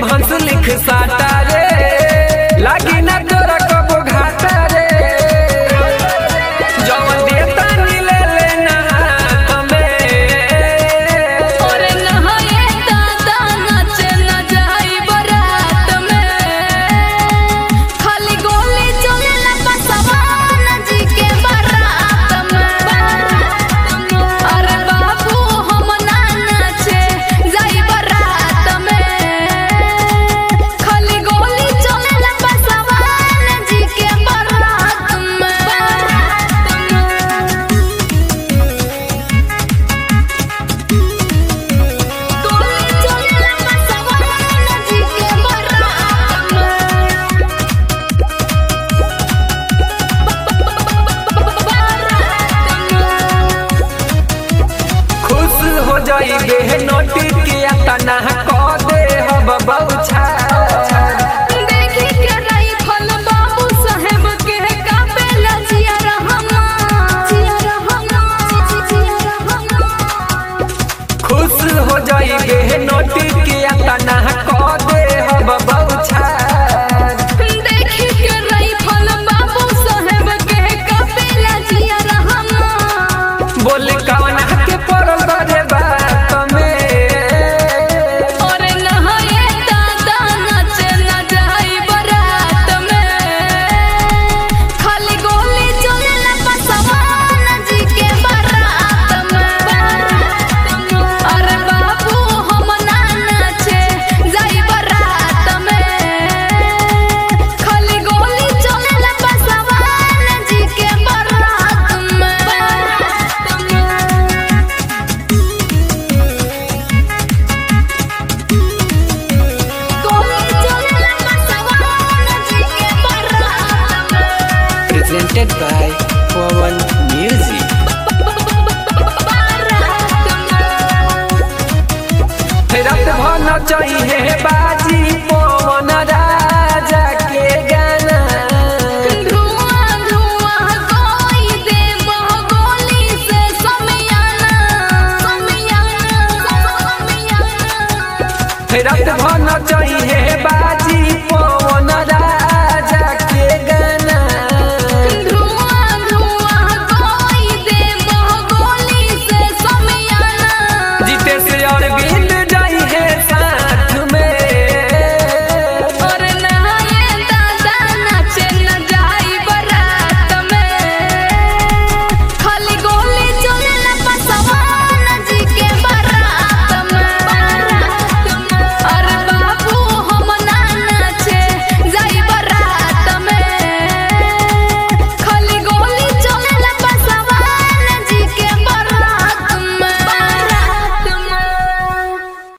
हंस लिख साटा रे लागी ना तोरा कबो घाटा रे जवन देता नी ले लेना हाथ में और नहाए दादा नाचे न जाई बरात में खाली गोली चलेला पसवान जी के बारात में अरे बाबू हम ना नाचे जाई बरात में खाली गोली चलेला पसवान जी के बारात में गोली चलेला पसवान जी के बारात खुश हो जाई बे नोटी के तना क दे हब बौछा देखी के राइफल बाबू साहेब के कापेला जिया रहमा जिया रहमा जिया रहमा खुश हो जाई बे नोटी के तना क दे हब बौछा देखी के राइफल बाबू साहेब के कापेला जिया रहमा बोल कवन के पड़ल रे बात में और नहाए दादा नाचे न जाई बरात में खाली गोली चलेला पसवान जी के बारात में अरे बाबू हम ना नाचे जाई बरात में खाली गोली चलेला पसवान जी के बारात में गोली चलेला पसवान जी के बारात में presented by Pawan Music रात भर न चाहिए बात